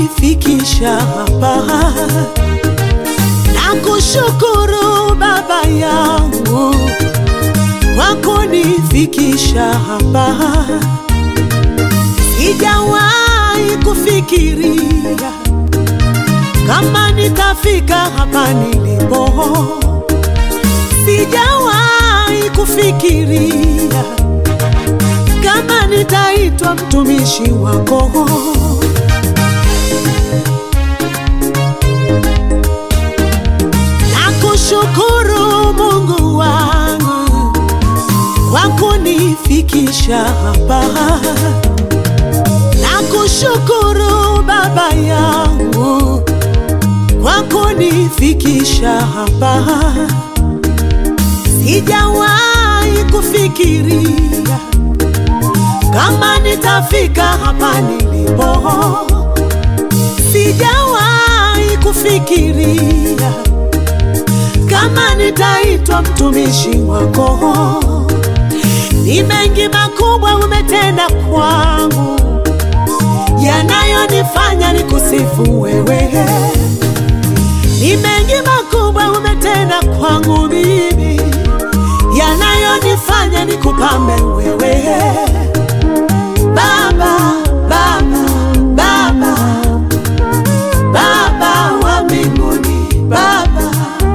kunifikisha hapa. Nakushukuru Baba yangu kwa kunifikisha hapa. Sijawahi kufikiria kama nitafika hapa nilipo. Sijawahi kufikiria kama nitaitwa mtumishi wako. Nakushukuru Mungu wangu kwa kunifikisha hapa. Nakushukuru Baba yangu kwa kunifikisha hapa. Sijawahi kufikiria kama nitafika hapa nilipo. Sijawahi kufikiria kama nitaitwa mtumishi wako. Ni mengi makubwa umetenda kwangu, yanayonifanya nikusifu wewe. Ni mengi makubwa umetenda kwangu mimi, yanayonifanya nikupambe wewe. Baba, Baba, Baba, Baba wa mbinguni, Baba,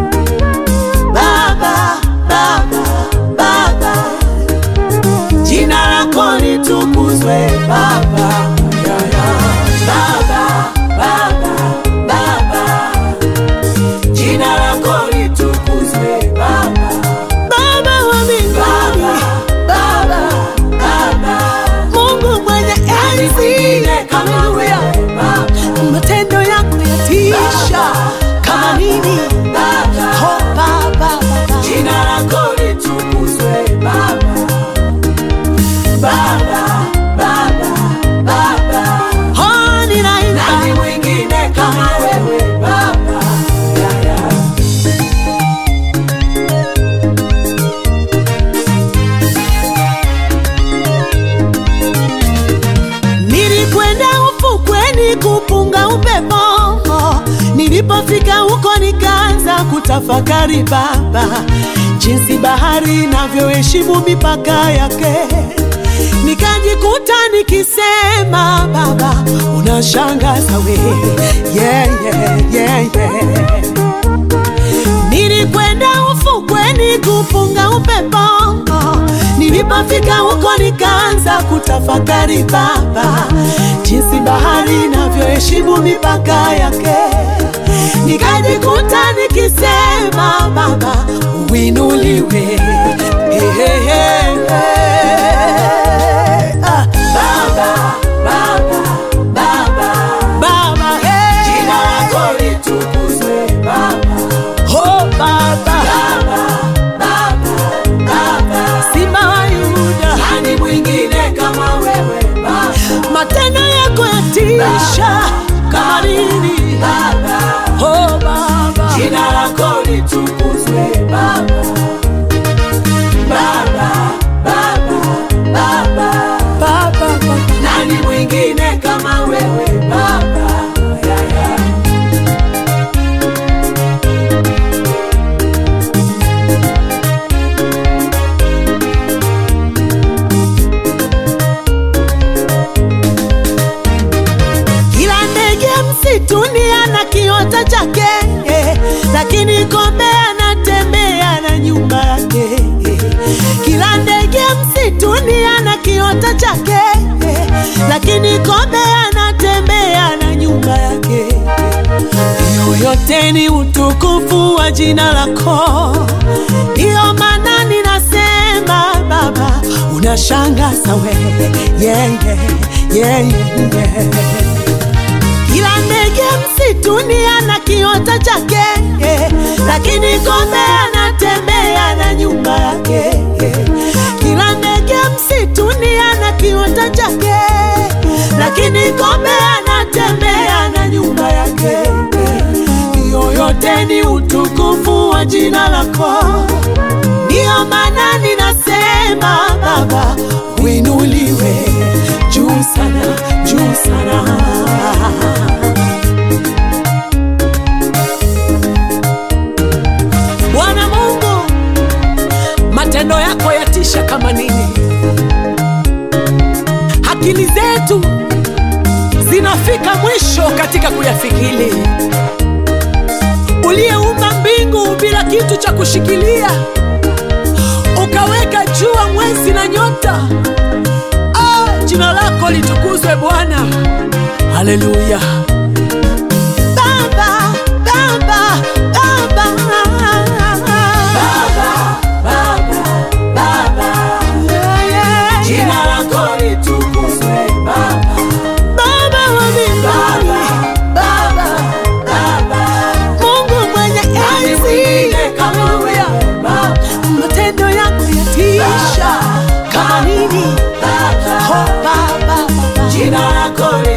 Baba, Baba, Baba, jina lako litukuzwe Baba, ya, ya. Baba, Baba, Baba, jina lako litukuzwe Baba, Baba wa mbinguni, Baba, Baba, Mungu mwenye enzi, haleluya, matendo yako yatisha kama nini, oh Baba, Baba, Jina lako litukuzwe Baba, Baba, Baba, Baba. oh ninaimba Nani mwingine kama wewe Baba? Ya, ya. Nilikwenda ufukweni kupunga upepo, nilipofika huko nikaanza kutafakari Baba, jinsi bahari inavyoheshimu mipaka yake. Nikajikuta nikisema Baba, unashangaza we, yeah, yeah, yeah, yeah. Nilikwenda ufukweni kupunga upepo, nilipofika huko nikaanza kutafakari Baba, jinsi bahari inavyoheshimu mipaka yake. Nikajikuta nikisema Baba, uinuliwe hey, hey, hey, hey. Ah, Baba, Baba, Baba. Baba, hey. Jina lako litukuzwe Baba, Oh, Baba, Baba, Baba, Baba. Simba wa Yuda, Nani mwingine kama wewe Baba, matendo yako yatisha kama nini. Baba. Oh, Baba, Jina lako litukuzwe Baba, Baba, Baba, Baba. Baba, Baba. Nani mwingine kama wewe Baba? Ya, ya. Kila ndege msituni ana kiota chake, eh, lakini kombe anatembea na nyumba yake. eh. Kila ndege msituni ana kiota chake, eh, lakini kombe anatembea na nyumba yake. Hiyo yote ni utukufu wa jina lako, ndiyo maana ninasema Baba, unashangaza wewe, yeah, yeah, yeah, yeah. Kila ndege msituni ana kiota chake, eh, lakini kombe anatembea na nyumba yake. eh. Kila ndege msituni ana kiota chake, lakini kombe anatembea na nyumba yake. eh. Hiyo yote ni utukufu wa jina lako, ndiyo maana ninasema Baba, uinuliwe juu sana, juu sana. matendo yako yatisha kama nini. Akili zetu zinafika mwisho katika kuyafikiri. Uliyeumba mbingu bila kitu cha kushikilia, ukaweka jua, mwezi na nyota. Ah, jina lako litukuzwe Bwana, haleluya. Baba, Baba, Baba, Yeah, yeah, Jina yeah. lako litukuzwe Baba, Baba wa mbinguni, Baba, Baba. Mungu mwenye Nani enzi, mwingine kama haleluya. wewe Baba, matendo yako yatisha kama nini? Baba. Oh, Baba, Baba. Jina lako